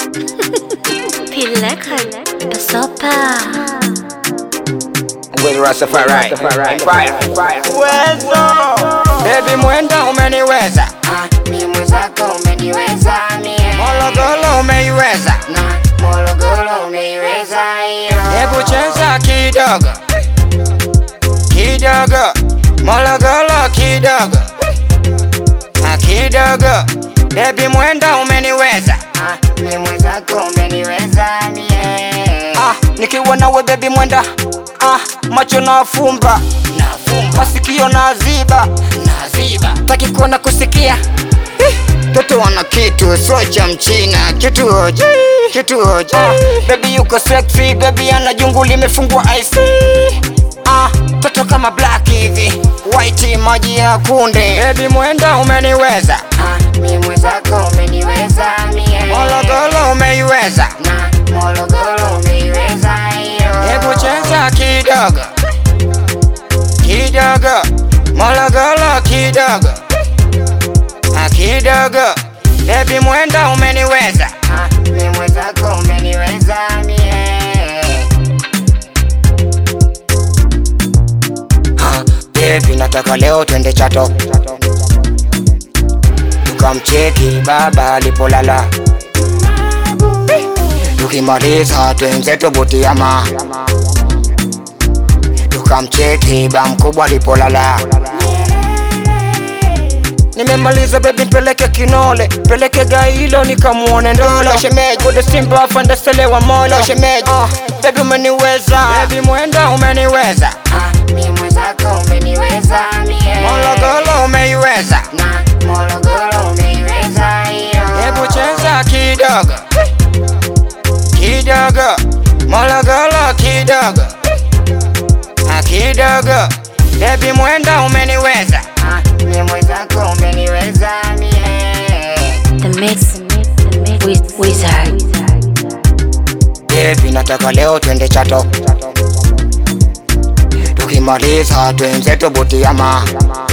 Pileka Sopa With Rastafari Empire Uwezo Baby mwenda umeniweza mi mwenzako umeniweza mie Morogoro umeiweza na Morogoro umeiweza hiyo Hebu cheza kidogo Kidogo Morogoro kidogo Ah, Kidogo Baby mwenda umeniweza Ah, mi mwenzako umeniweza mie ah, Nikiwa nawe baby mwenda ah, Macho na fumba Masikio na ziba naziba Taki kuona kusikia Eh, Toto wana kitu so cha mchina kitu hoji kitu hoji Baby yuko sexy baby ana jungu limefungwa IC ah, Toto kama black hivi white maji ya kunde Baby mwenda umeniweza Ah, mi mwenzako umeniweza mie Morogoro umeiweza na Morogoro umeiweza hiyo Hebu cheza kidogo kidogo Morogoro kidogo Ah, kidogo Baby mwenda umeniweza Ah, mi mwenzako umeniweza mie Ah, Baby nataka leo twende Chato tukamcheki baba alipolala tukimaliza twenzetu Butiama tukamcheki ba mkubwa alipolala Nimemaliza baby peleke kinole peleke gailo nikamuone ndolo shemeji Bude simba afande selewa molo shemeji uh, baby umeniweza baby mwenda umeniweza Ah, mi mwenzako umeniweza mie Morogoro umeiweza na Morogoro umeiweza hiyo Hebu cheza kidogo kidogo Morogoro kidogo Ah, kidogo Baby mwenda umeniweza Ah, mi mwenzako umeniweza mie The Mix Wiz- Wizard Baby nataka leo twende Chato tukimaliza twenzetu Butiama